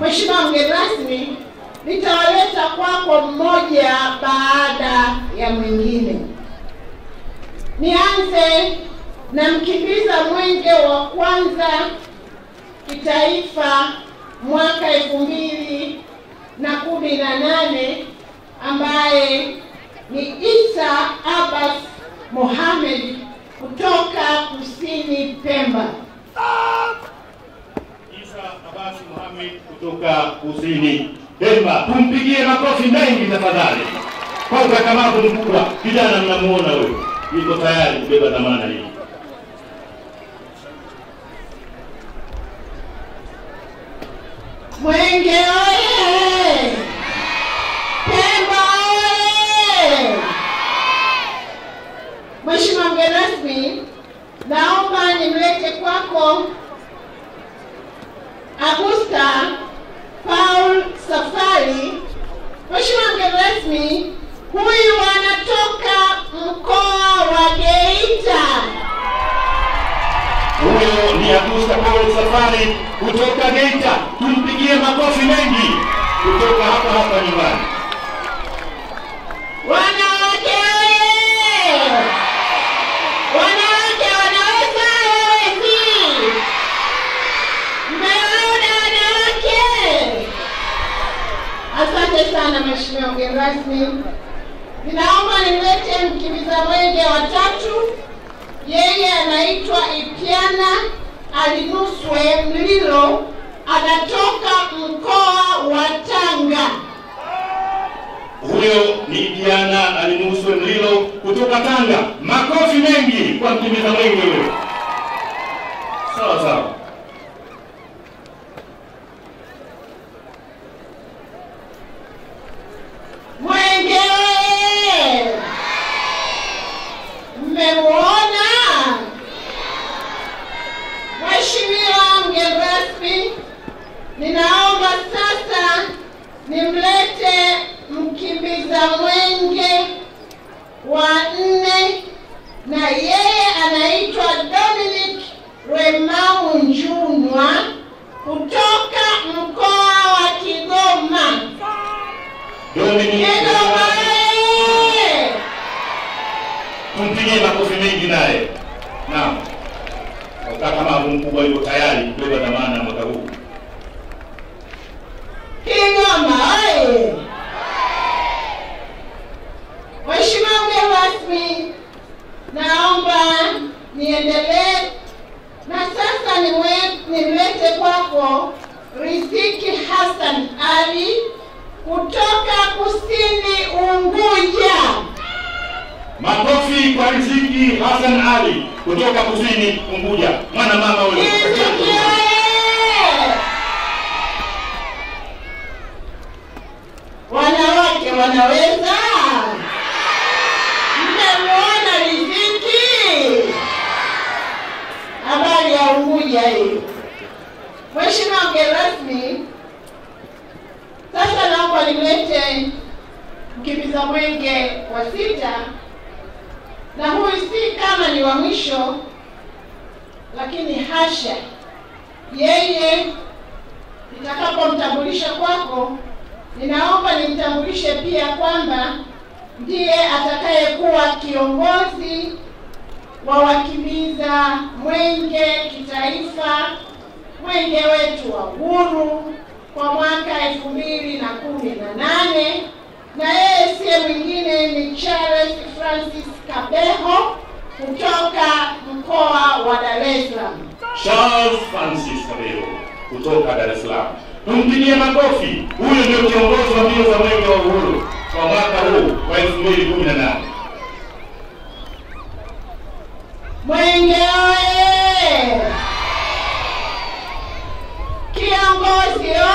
Mheshimiwa mgeni rasmi, nitawaleta kwako mmoja baada ya mwingine. Nianze na mkimbiza mwenge wa kwanza kitaifa mwaka elfu mbili na kumi na nane ambaye ni Isa Abbas Mohamed kutoka kusini Pemba. Isa Abasi Mohamed kutoka kusini Pemba. Tumpigie makofi mengi tafadhali kwa ukakamavu mkubwa. Kijana mnamuona huyo, yuko tayari kubeba dhamana hii. Mwenge oye! Pemba oye! Mheshimiwa mgeni rasmi, naomba nimlete kwako Agusta Paul Safari. Mheshimiwa mgeni rasmi, huyu anatoka mkoa wa Geita. Huyo ni Agusta Paul Safari kutoka Geita. Tumpigie makofi mengi kutoka hapa hapa nyumbani. Wanawake oye! Wanawake wanaweza hawezi? Mmeona wanawake? Asante sana Mheshimiwa mgeni rasmi. Ninaomba nimlete mkimbiza mwenge wa tatu. Yeye anaitwa Ipiana Alinuswe Mlilo, anatoka mkoa wa Tanga. Huyo ni Diana Alinuswe Mlilo kutoka Tanga. Makofi mengi kwa mkimbiza mwenge huyo. Sawa sawa. Mwenge oye! Mmemwona Mheshimiwa mgeni rasmi, ninaomba sasa nimlete mkimbiza mwenge wa nne, na yeye anaitwa Dominic Remau Njunwa kutoka mkoa wa Kigoma. Dominic Kigoma oye! tumpigie makofi mengi naye. Naam. Ukakamavu mkubwa yuko tayari kubeba dhamana mwaka huu. Kigoma oye! Mheshimiwa mgeni rasmi, naomba niendelee na sasa niwe- nimlete kwako Riziki Hassan Ali kutoka kusini Unguja. Makofi kwa Riziki Hassan Ali kutoka kusini Unguja. Mwana mama huyo. Riziki oye! Wanawake wanaweza? Mmemwona Riziki? Habari ya Unguja hii. Mheshimiwa mgeni rasmi, sasa naomba nimlete mkimbiza mwenge wa sita, na huyu si kama ni wa mwisho, lakini hasha, yeye nitakapomtambulisha kwako, ninaomba nimtambulishe pia kwamba ndiye atakayekuwa kiongozi wa wakimbiza mwenge kitaifa, mwenge wetu wa uhuru kwa mwaka elfu mbili na kumi na nane na yeye siye mwingine ni Charles Francis Kabeho kutoka mkoa wa Dar es Salaam. Charles Francis Kabeo kutoka Dar es Salaam. Tumpigie makofi. Huyu ndio kiongozi wa mbio za mwenge wa uhuru kwa mwaka huu wa 2018. Mwenge oye! Kiongozi